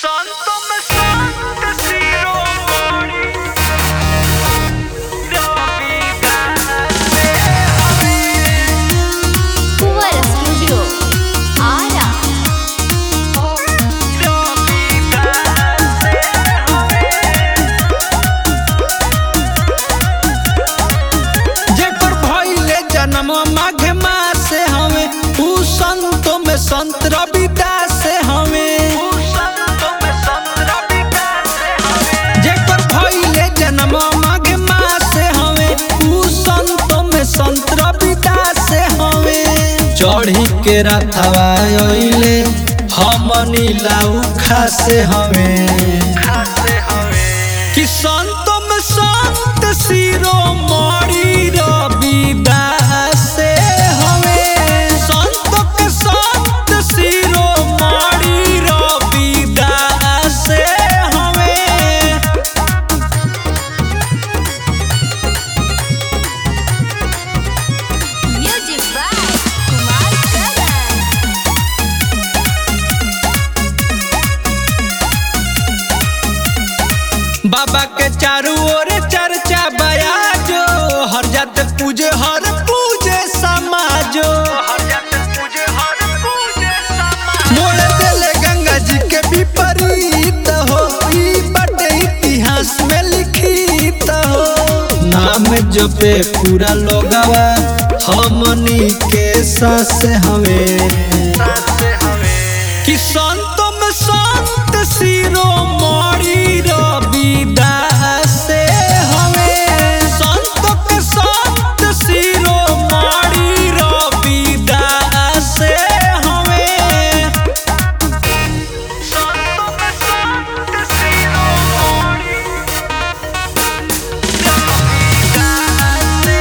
Santo me santo शिरोमणि रविका से कुंवर studio Ara Ravika से जेकर भइले जन्म माघ मास हवे ऊ संतो में संत रविदास हवे संतो में संत रविका से हमें जेकर भइले जन्म माघ मास हवे ऊ संतो में संत रविदास हवे चढ़ी के रथवा अइले हमनी लाऊ खासे हवे खासे हमें कि संतो में संत शिरोमणि रविदास हवे संत के संत शिरोमणि रविदास हवे म्यूजिक बाय कुमार करण बाबा के चारों ओर चर्चा बयाजो हर जात पूजे हर पूजे समाजो हर जात पूजे हर पूजे समा मोड़ देले गंगा जी के विपरीत हो ई बटे इतिहास में लिखित हो नाम जपे पूरा लोगवा हमनी के सास हवे से हमें कि संतो में संत शिरोमणि रविदास हवे संत के संत शिरोमणि रविदास हवे संतो में संत शिरोमणि रविका से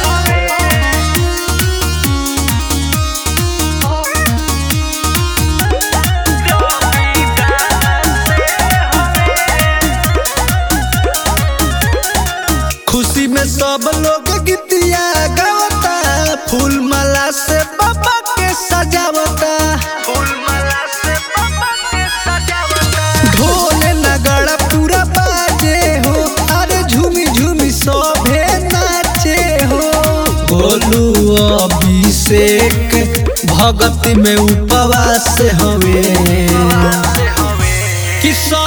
खुशी में सब लोग गीतिया गावता फूल माला से बाबा के सजावता फूल माला से बाबा के सजावता ढोल नगड़ा पूरा बाजे हो अरे झूमी झूमी सभे नाचे हो बोलू अभिषेक भगत में उपवास हवे से हमें कि सब